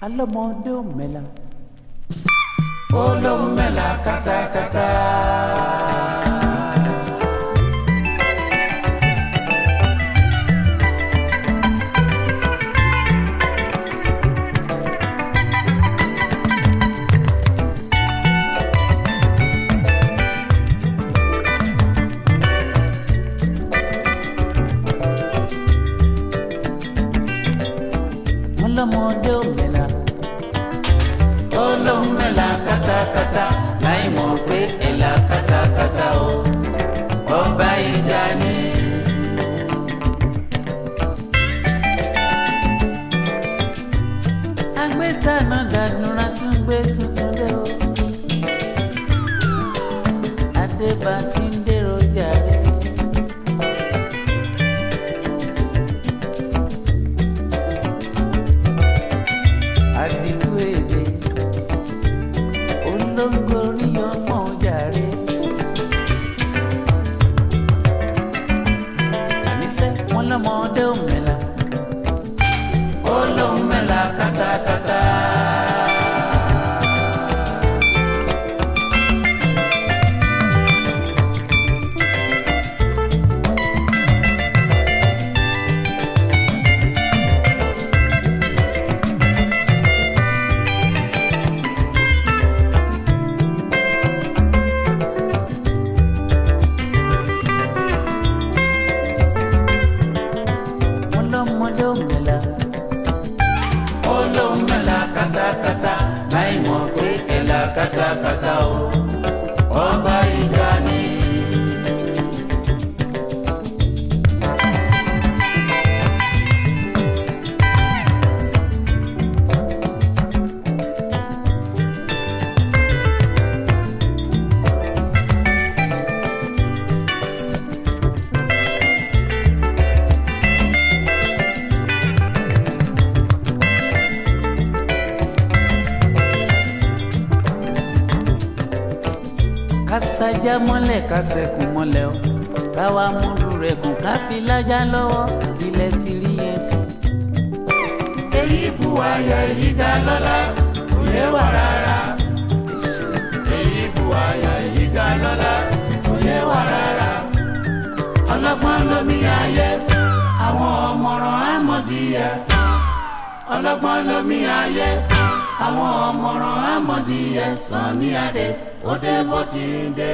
alọ́mọdé ò mẹ́la. ó lóun mẹ́la kátákátá. wọ́n lọ́mọdé ò mẹ́la. ó lóun mẹ́la kátákátá láì mọ̀ pé ẹ̀la kátákátá o ọba ìjà ni. agbẹ́tànà dàdúrà tún gbé tuntun dé o. adébá ti ń dèrò jàre. àdìtú èdè olóńgbò orí ọmọ jàre. àníṣe wọn lọmọdé ò mẹ́la. ó lóun mẹ́la kátákátá. wọn lọmọdé ò mẹ́la. ó lóun mẹ́la kátákátá láì mọ̀ pé ẹ̀la kátákátá o ọba ìjà ni. kásájá mọ́lẹ̀ kásẹ̀kùn mọ́lẹ̀ o káwa múlù rẹ̀ kùn ká fi lájà lọ́wọ́ ilẹ̀ ti rí yẹn sí. èyí bu àyà èyí dá lọ́lá kò yé wà rárá. èyí bu àyà èyí dá lọ́lá kò yé wà rárá. ọlọ́gbọ́n lómi ayé àwọn ọmọràn àmọ̀díyẹ. ọlọ́gbọ́n lómi ayé àwọn ọmọràn àmọ̀díyẹ sàn ní adé ó dé bó ti ń dé.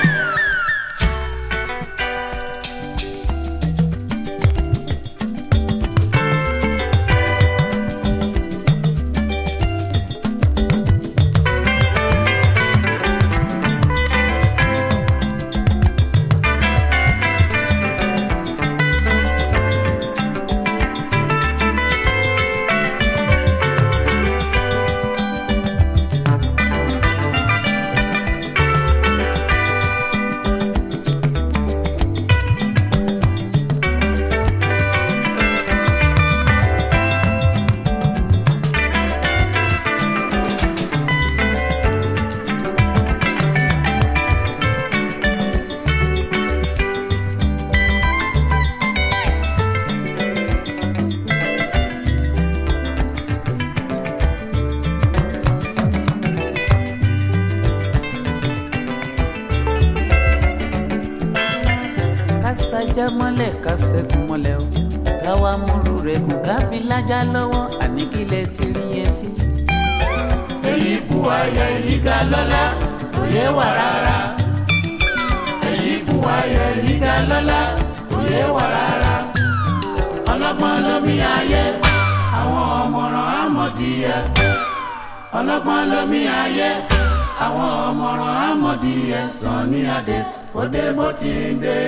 kásájá mọ́lẹ̀ kásẹ̀kùn mọ́lẹ̀ o káwa múlù rẹ̀ kùn ká fi lájà lọ́wọ́ àní kílẹ̀ ti rí yẹn sí. èyí bu àyà èyí ga lọ́lá kò yé wà rárá. èyí bu àyà èyí ga lọ́lá kò yé wà rárá. ọlọ́gbọ́n lómi ayé àwọn ọmọràn àmọ̀díyẹ. ọlọ́gbọ́n lómi ayé àwọn ọmọràn àmọ̀díyẹ sàn ní adé ó dé bó ti ń dé.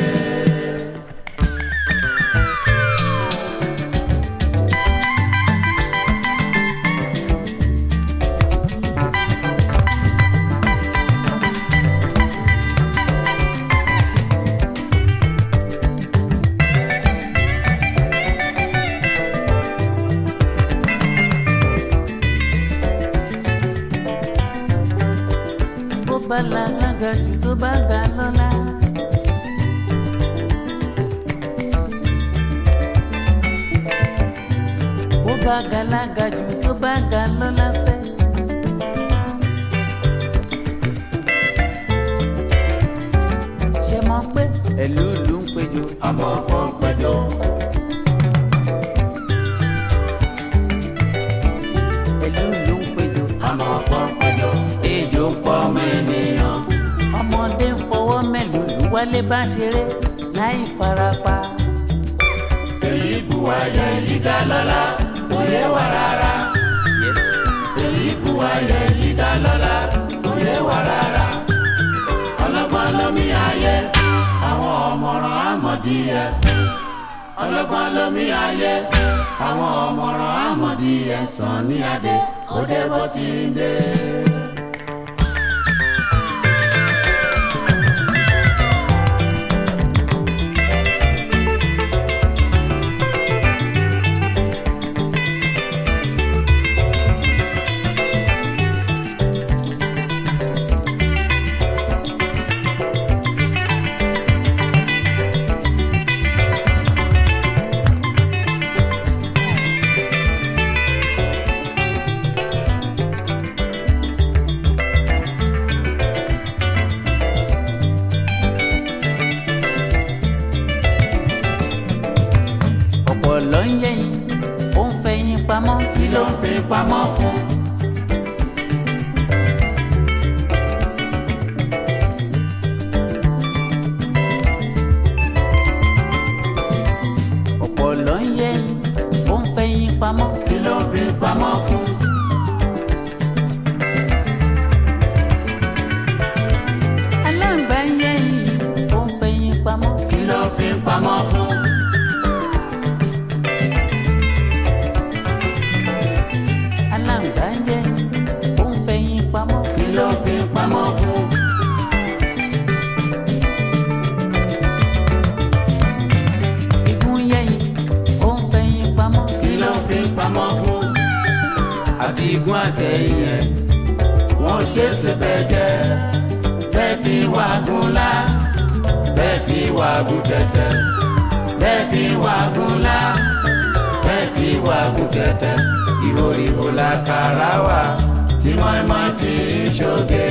bó bá lálága jù tó bá ga lọ́la. bó bá galaga jù tó bá ga lọ́lá sẹ́. ṣe mọ̀ pé ẹ̀lú ìlú ń péjọ. ọmọ ọgbọ́n péjọ. ẹ̀lú ìlú ń péjọ. ọmọ ọgbọ́n péjọ. ejò ń pọ̀ ọmọ ènìyàn. ọmọdé ń fọwọ́ mẹ́lùlù wálé bá ṣeré láì farapa. èyí bu ayẹ yìí ga lọ́la kò yé wa rárá. Yes. èyí bu ayẹ yìí ga lọ́la kò yé wa rárá. ọlọ́gbọ́n lómi ayé àwọn ọmọràn àmọ̀díyẹ. ọlọ́gbọ́n lómi ayé àwọn ọmọràn àmọ̀díyẹ sàn ní adé òde bó ti ń dé. ọ̀pọ̀ ló ń yẹ̀yìn ó ń fẹ̀yìn pamọ́ kí ló ń fi pamọ́ fún. ọ̀pọ̀ ló ń yẹ̀yìn ó ń fẹ̀yìn pamọ́ kí ló ń fi pamọ́ fún. aláǹgbá ń yẹ̀yìn ó ń fẹ̀yìn pamọ́ kí ló ń fi pamọ́ fún. aláǹgbá ń yẹ̀yìn ó ń fẹ̀yìn pamọ́ kí ló ń fi pamọ́ fún. igun yẹ̀yìn ó ń fẹ̀yìn pamọ́ kí ló ń fi pamọ́ fún. àti igun àtẹ̀yìn ẹ̀ wọ́n ṣe é ṣe bẹ́ẹ̀ jẹ́ bẹ́ẹ̀ kí wàgùn lá bẹ́ẹ̀ kí wàgùn tẹ̀tẹ̀ bẹ́ẹ̀ kí wàgùn lá bẹ́ẹ̀ kí wàgùn tẹ̀tẹ̀ ìhòòhò la kàrà wà tí mọ́ẹ́mọ́ ti ń ṣoge.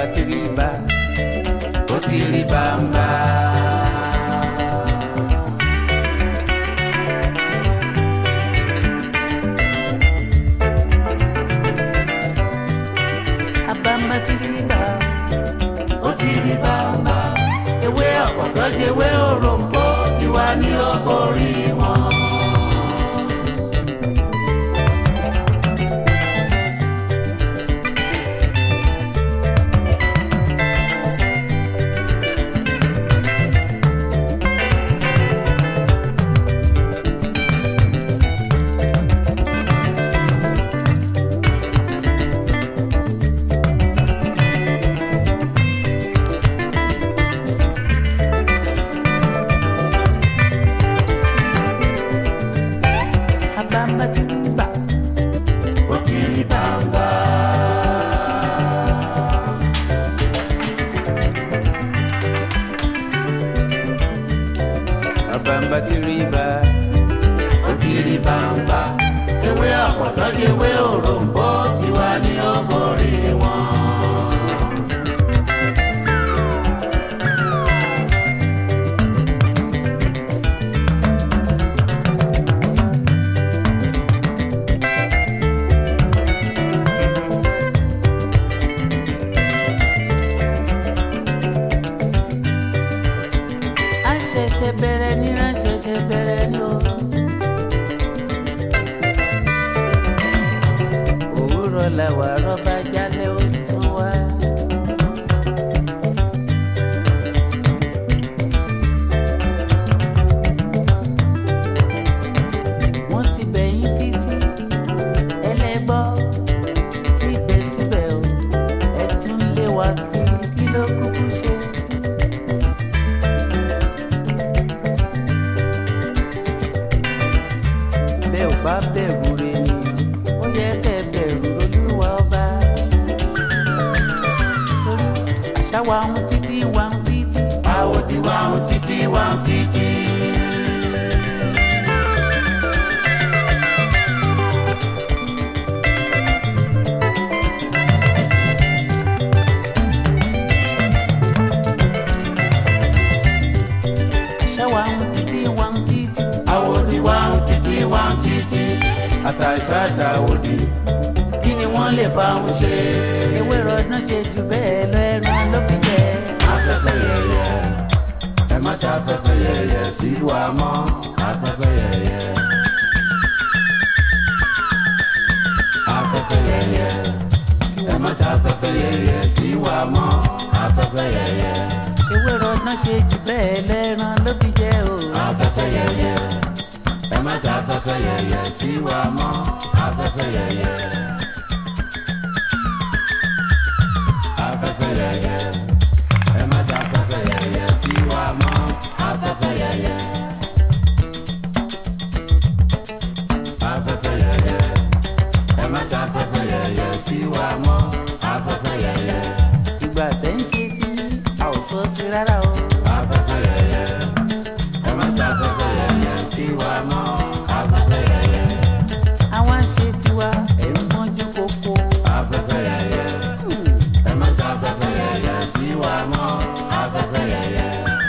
àbámbá ti rí bá ó ti rí bámbá. àbámbá ti rí bá ó ti rí bámbá. ewé ọ̀pọ̀tọ́ di ewé òròǹbó ti wá ní ọgọ́rí wọn. àbámbá ti rí bá ó ti rí bámbá. àbámbá ti rí bá ó ti rí bámbá. ewé ọ̀pọ̀tọ́ di ewé òròǹbó ti wá ní ọgọ́rí wọn. a ṣẹ̀ṣẹ̀ bẹ̀rẹ̀ ní a ṣẹ̀ṣẹ̀ bẹ̀rẹ̀ ní o. òwúrọ̀ làwà rọ́bà jálẹ̀ ó sún wá. wọ́n ti bẹ̀yìn títí ẹlẹ́bọ́ síbẹ̀síbẹ̀ o ẹ tún lé wa kiri kí ló kúkú ṣe. bẹ́ẹ̀ ò bá bẹ̀rù rẹ̀ ni ó yẹ kẹ́ ẹ bẹ̀rù olúwa ọba. torí àṣà wa ń títí wa ń títí. àwòdì wa ń títí wa ń títí. àṣà wa ń títí wa ń títí. àwòdì wa ń títí wa ń títí. àtàṣà àtàwòdì kí ni wọ́n lè bá wọn ṣe. ewé rọdún ṣe jù bẹ́ẹ̀ lọ ẹran ló fi jẹ. afẹ́fẹ́ yẹyẹ ẹ má ṣe afẹ́fẹ́ yẹyẹ sí wa mọ́ afẹ́fẹ́ yẹyẹ. afẹ́fẹ́ yẹyẹ ẹ má ṣe afẹ́fẹ́ yẹyẹ sí wa mọ́ afẹ́fẹ́ yẹyẹ. ewé rọdún ṣe jù bẹ́ẹ̀ lọ ẹran ló fi jẹ o. afẹ́fẹ́ yẹyẹ ẹ má ṣe afẹ́fẹ́ yẹyẹ sí wa mọ́ afẹ́fẹ́ yẹyẹ. afẹ́fẹ́ yẹyẹ ẹ má ṣe afẹ́fẹ́ yẹyẹ sí wa mọ́ afẹ́fẹ́ yẹyẹ. afẹ́fẹ́ yẹyẹ ẹ má ṣe afẹ́fẹ́ yẹyẹ sí wa mọ́ afẹ́fẹ́ yẹyẹ. ìgbà tẹ́ ń ṣe tí a ò sọ sí rárá o. afẹ́fẹ́ yẹyẹ ẹ má ṣe afẹ́fẹ́ yẹyẹ sí wa mọ́ afẹ́fẹ́ yẹyẹ. àwa ń ṣe tiwa ẹ̀ ń mọ́jú kókó. afẹ́fẹ́ yẹyẹ ẹ má ṣe afẹ́fẹ́ yẹyẹ sí wa mọ́ afẹ́fẹ́ yẹyẹ.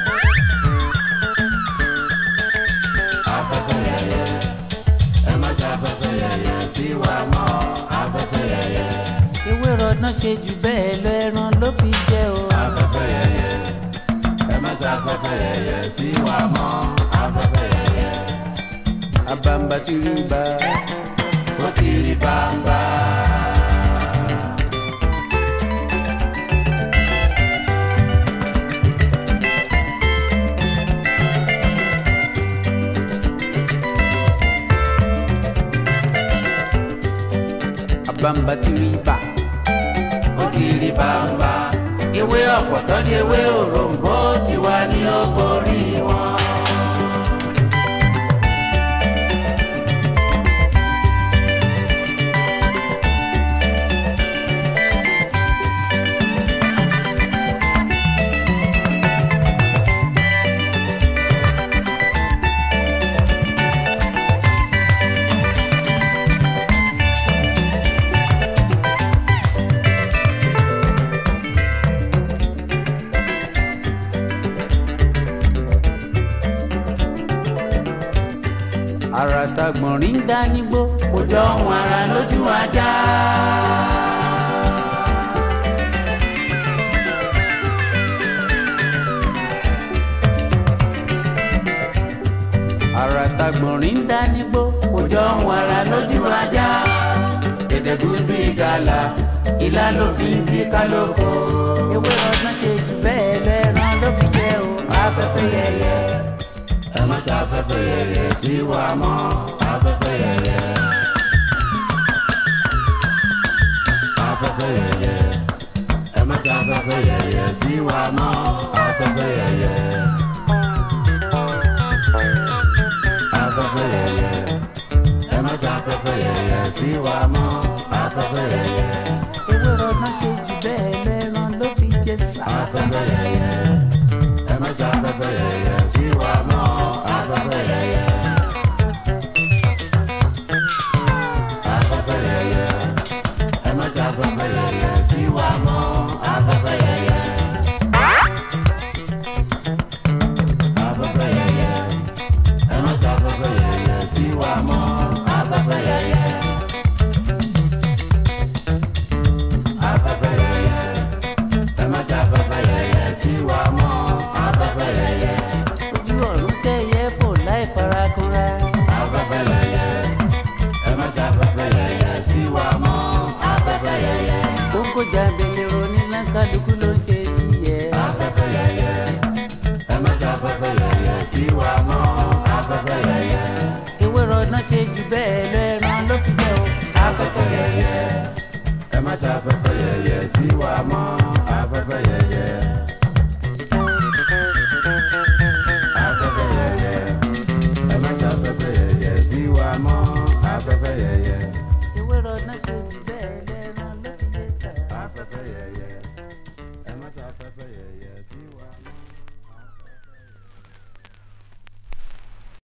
afẹ́fẹ́ yẹyẹ ẹ má ṣe afẹ́fẹ́ yẹyẹ sí wa mọ́ afẹ́fẹ́ yẹyẹ. ewé rọdún ṣe jù bẹ́ẹ̀ lọ ẹran ló fi jẹ o. afẹ́fẹ́ yẹyẹ ẹ má ṣe afẹ́fẹ́ yẹyẹ sí wa mọ́ afẹ́fẹ́ yẹyẹ. àbámbá ti rí bá ó ti rí bàbá. àbámbá ti rí bá ó ti rí bàbá. ewé ọ̀pọ̀tọ́ di ewé òròǹbó ti wá ní ọgọ́rí wọn. àrà tagbọ̀nrín ń dá nígbó kò jọ ohun ara lójú ajá. àrà tagbọ̀nrín ń dá nígbó kò jọ ohun ara lójú ajá. gẹ̀dẹ̀gúdú ìgalà ìlà ló fi ń bí kálókò. ewé ọdún ṣe jù bẹ́ẹ̀ lẹ́ran ló fi jẹ́ o afẹ́fẹ́ yẹyẹ. ẹ má ṣe afẹ́fẹ́ yẹyẹ sí wa mọ́ afẹ́fẹ́ yẹyẹ. afẹ́fẹ́ yẹyẹ ẹ má ṣe afẹ́fẹ́ yẹyẹ sí wa mọ́ afẹ́fẹ́ yẹyẹ. afẹ́fẹ́ yẹyẹ ẹ má ṣe afẹ́fẹ́ yẹyẹ sí wa mọ́ afẹ́fẹ́ yẹyẹ. ewé ọdún ṣe jù bẹ́ẹ̀ lẹ́ran ló fi jẹ́ sá. afẹ́fẹ́ yẹyẹ ẹ má ṣe afẹ́fẹ́ yẹyẹ sí wa mọ́ afẹ́fẹ́ yẹyẹ. afẹ́fẹ́ yẹyẹ ẹ má ṣe afẹ́fẹ́ yẹyẹ sí wa mọ́ afẹ́fẹ́ yẹyẹ. afẹ́fẹ́ yẹyẹ ẹ má ṣe afẹ́fẹ́ yẹyẹ sí wa mọ́ afẹ́fẹ́ yẹyẹ. afẹ́fẹ́ yẹyẹ ẹ má ṣe afẹ́fẹ́ yẹyẹ sí wa mọ́ afẹ́fẹ́ yẹyẹ. ojú ọ̀run tẹ̀yẹ fò láì farakanra. afẹ́fẹ́ yẹyẹ ẹ má ṣe afẹ́fẹ́ yẹyẹ sí wa mọ́ afẹ́fẹ́ yẹyẹ. kókó jábẹ̀lẹ̀ ronú lákàlùkù ló ń ṣe tiẹ̀. afẹ́fẹ́ yẹyẹ ẹ má ṣe afẹ́fẹ́ yẹyẹ sí wa mọ́ afẹ́fẹ́ yẹyẹ. ewé ọdún ṣe jù bẹ́ẹ̀ lẹ́ran ló fi jẹ́ o afẹ́fẹ́ yẹyẹ ẹ má ṣe afẹ́fẹ́ yẹyẹ sí wa mọ́ afẹ́fẹ́ yẹyẹ.